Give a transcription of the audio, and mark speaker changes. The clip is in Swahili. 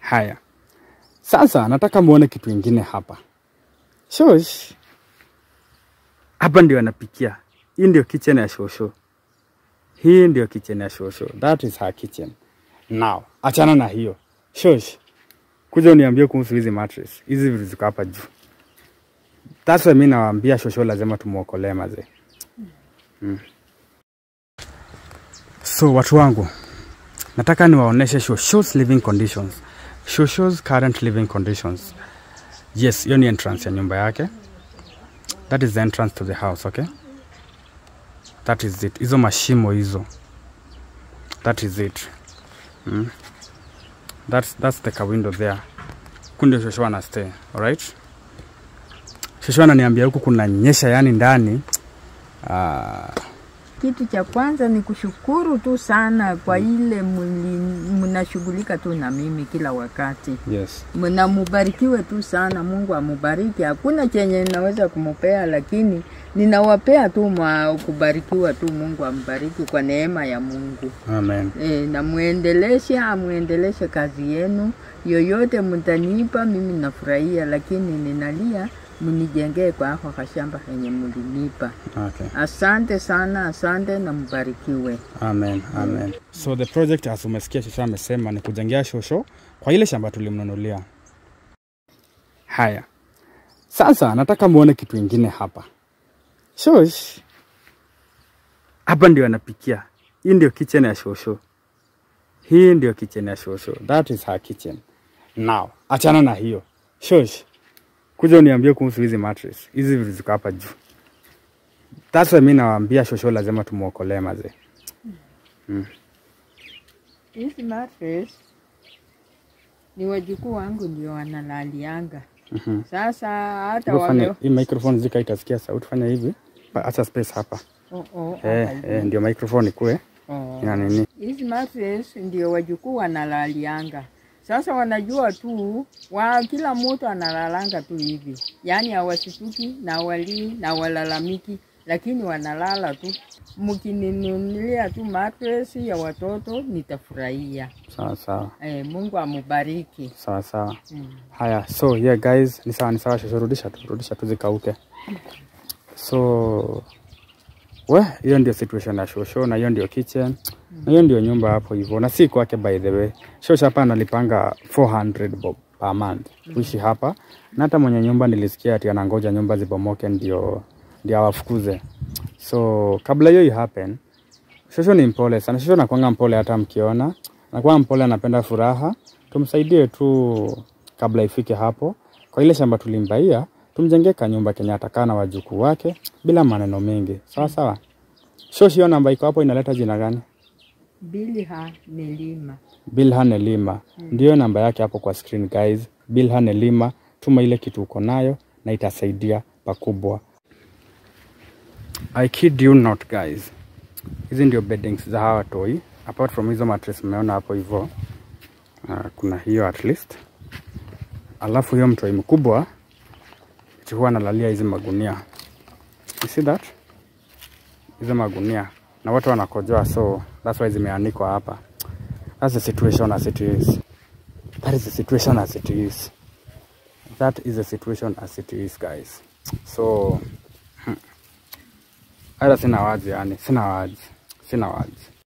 Speaker 1: Haya, sasa nataka muone kitu ingine hapa. Shosh, hapa ndio anapikia. Hii ndio kitchen ya Shosho. Hii ndio kitchen ya Shosho. That is her kitchen. Now, achana na hiyo. Shosh, kuja uniambie kuhusu hizi mattress. Hizi vitu ziko hapa juu. That's why mimi nawaambia Shosho lazima tumuokolee mazee. Mm. So watu wangu, nataka niwaoneshe Shosho's living conditions. Shosho's current living conditions. Yes, hiyo ni entrance ya nyumba yake. That is the entrance to the house, okay? That is it. Hizo mashimo hizo. That is it. Mm. That's, that's the window there. Kundio Shosho ana stay, alright? Shosho ananiambia huku kuna nyesha yani ndani. Ah,
Speaker 2: Kitu cha kwanza ni kushukuru tu sana kwa ile muli- mnashughulika tu na mimi kila wakati.
Speaker 1: yes.
Speaker 2: Na mubarikiwe tu sana, Mungu amubariki. Hakuna chenye ninaweza kumupea, lakini ninawapea tu mwa kubarikiwa tu. Mungu ambariki kwa neema ya Mungu.
Speaker 1: Amen.
Speaker 2: E, na muendeleshe, amuendeleshe kazi yenu yoyote mtanipa, mimi nafurahia, lakini ninalia mnijengee kwa hako kashamba kenye mlinipa.
Speaker 1: Okay.
Speaker 2: Asante sana, asante na mbarikiwe.
Speaker 1: Amen, amen. So the project as umesikia Shosho amesema ni kujengea Shosho kwa ile shamba tulimnunulia. Haya, sasa nataka muone kitu ingine hapa. Shosh, hapa ndio anapikia. Hii ndio kitchen ya Shosho. Hii ndio kitchen ya Shosho. That is her kitchen. Now, achana na hiyo. Shosh, kuja uniambie kuhusu hizi mattress. Hizi vitu ziko hapa juu. That's why mimi nawaambia Shosho lazima tumuokolee mazee.
Speaker 2: Hizi mattress ni wajukuu wangu ndio wanalalianga.
Speaker 1: Mhm.
Speaker 2: Sasa hata
Speaker 1: Hebu fanya
Speaker 2: wame...
Speaker 1: hii microphone zika itasikia sauti, fanya hivi, Pa- acha space hapa
Speaker 2: Oh, oh,
Speaker 1: eh,
Speaker 2: hapa
Speaker 1: eh, ndio microphone ikue
Speaker 2: Oh.
Speaker 1: ina nini.
Speaker 2: Hizi mattress ndio wajukuu wanalalianga. Sasa wanajua tu wa kila mtu analalanga tu hivi, yaani hawasituki na walii na walalamiki, lakini wanalala tu. Mkininunulia tu mattress ya watoto nitafurahia.
Speaker 1: Sawa sawa
Speaker 2: Eh, Mungu amubariki.
Speaker 1: sawa sawa.
Speaker 2: Mm.
Speaker 1: Haya, so yeah guys, ni sawa ni sawa, shosho, rudisha tu rudisha tu zikauke. So we, hiyo ndio situation ya shosho, na hiyo ndio kitchen, na hiyo ndio nyumba hapo hivyo, na si kwake by the way. Shosho hapa analipanga 400 bob per month kuishi hapa, na hata mwenye nyumba nilisikia ati anangoja nyumba zibomoke ndio ndio awafukuze. So kabla hiyo happen, Shosho ni mpole sana. Shosho nakwanga mpole hata mkiona, nakuwa mpole, anapenda furaha. Tumsaidie tu kabla ifike hapo. Kwa ile shamba tulimbaia, tumjengee kanyumba kenye atakaa na wajukuu wake bila maneno mengi, sawa sawa. Shoshi, hiyo namba iko hapo inaleta jina gani?
Speaker 2: Bilha Nelima.
Speaker 1: Bilhan Elima ndiyo namba yake hapo kwa screen guys. Bilhan Elima, tuma ile kitu uko nayo na itasaidia pakubwa. I kid you not guys, hizi ndio beddings za hawa toi. Apart from hizo mattress mmeona hapo hivyo, uh, kuna hiyo at least, alafu hiyo mtoi mkubwa eti huwa analalia hizi magunia. You see that? Hizo magunia na watu wanakojoa, so that's why zimeanikwa hapa. That's the situation as it is. That is the situation as it is. That is the situation as it is, guys. So, hmm. hata sina wazi yani, sina wazi, sina wazi.